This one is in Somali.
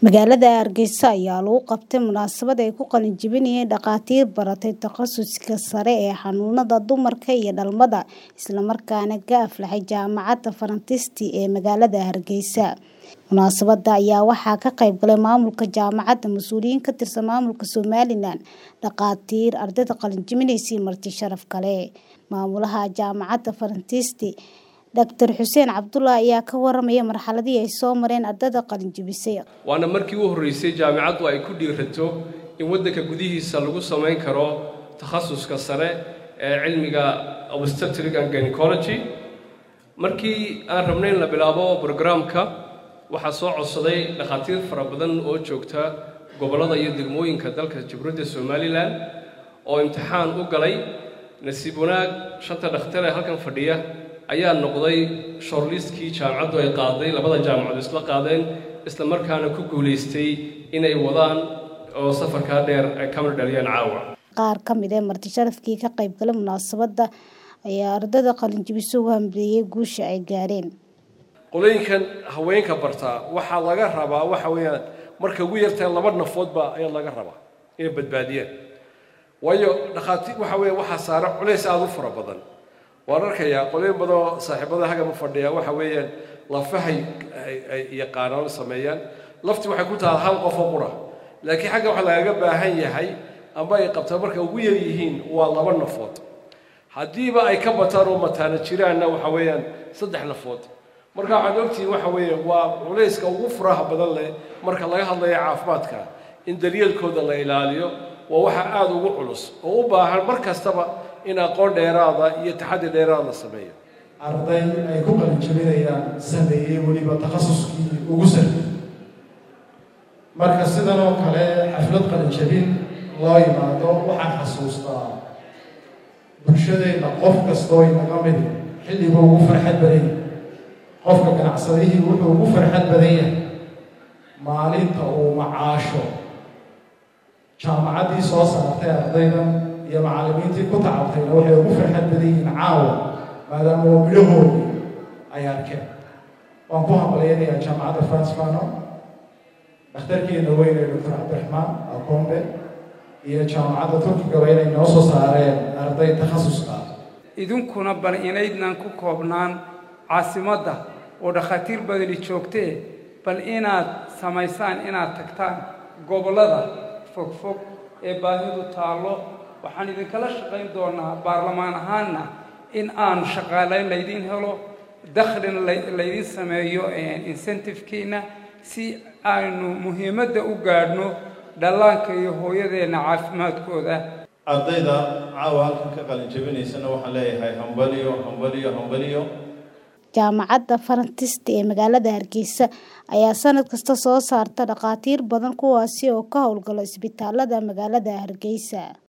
Magaalada Hargeysa ayaa lagu qabtay munaasabad ay ku qalin jebinayaan dhakhaatiir baratay takhasuska sare ee xanuunada dumarka iyo dhalmada isla markaana ka aflaxay Jaamacadda Farantisti ee magaalada Hargeysa. Munaasabadda ayaa waxaa ka qayb galay maamulka jaamacadda, mas'uuliyiin ka tirsan maamulka Somalilan, dhakhaatiir, ardayda qalin jebinaysa iyo marti sharaf kale. Maamulaha Jaamacadda Farantisti, Dr. Xuseen Cabdulle ayaa ka warramaya marxaladii ay soo mareen ardayda qalin jebisay. waana markii u horreysay jaamicaddu ay ku dhiirato in waddanka gudihiisa lagu samayn karo takhasuska sare ee cilmiga obstetric and gynecology markii aan rabnay in la bilaabo programka waxaa soo codsaday dhakhaatiir fara badan oo joogta gobollada iyo degmooyinka dalka jamhuuriyadda somalilan oo imtixaan u galay nasiib wanaag shanta dhakhtar ee halkan fadhiya ayaa noqday shortlistkii jaamacaddu ay qaaday labada jaamacadood isla qaadeen isla markaana ku guulaystay inay wadaan oo safarkaa dheer ay ka mid dhaliyaan caawa Qaar ka mid ah marti sharafkii ka qayb galay munaasabadda ayaa ardayda qalin jebisay u hambalyeeyay guusha ay gaareen. qolooyinkan haweenka bartaa waxaa laga rabaa waxa weeyaan marka ugu yartahay laba nafoodba ayaa laga rabaa inay badbaadiyaan waayo dhakhaatiir waxa weeye waxaa saaran culays aada u fara badan waan arkayaa qolooyin badan oo saaxiibada hagama fadhiya waxa weeyaan lafahay ay yaqaanaan sameeyaan lafti waxay ku tahay hal qof oo qura laakiin xagga waxa lagaga baahan yahay amba ay qabtaan marka ugu yar yihiin waa laba nafood haddiiba ay ka bataan oo mataana jiraanna waxa weeyaan saddex nafood marka waxaad ogtihiin waxa weeye waa culayska ugu furaha badan leh marka laga hadlayo caafimaadka in daryeelkooda la ilaaliyo waa waxa aada ugu culus oo u baahan mar kastaba in aqoon dheeraada iyo taxaddi dheeraada la sameeyo arday ay ku qalin jebinayaan sameeyey weliba takhasuskii ugu sarreeyey marka sidan oo kale xaflad qalin jebin loo yimaado waxaan xasuustaa bulshadeenna qof kastoo inaga mid xilligu ugu farxad badan yahay qofka ganacsadihii wuxuu ugu farxad badan yahay maalinta uu macaasho jaamacaddii soo saartay ardaydan iyo macallimiintii ku tacabtayna waxay ugu farxad badan yihiin caawa maadaama oo midhahoodii ay arkeen waan ku hambalyaynayaa jaamacadda francefano dhakhtarkeena weyn ee doctor cabdiraxmaan akombe iyo jaamacadda turkigaba inay noo soo saareen arday takhasuska idinkuna bal inaydnan ku koobnaan caasimadda oo dhakhaatiir badani joogtee bal inaad samaysaan inaad tagtaan gobollada fogfog ee baahidu taallo waxaan idinkala shaqayn doonaa baarlamaan ahaanna in aan shaqaalayn laydiin helo dakhlina laydiin sameeyo incentive-kiina si aynu muhiimadda u gaadhno dhallaanka iyo hooyadeenna caafimaadkooda ardayda caawa halkan ka qalin jebinaysana waxaan leeyahay hambaliyo hambaliyo hambaliyo Jaamacadda Farantisti ee magaalada Hargeysa ayaa sanad kasta soo saarta dhakhaatiir badan kuwaasi oo ka howlgala isbitaalada magaalada Hargeysa.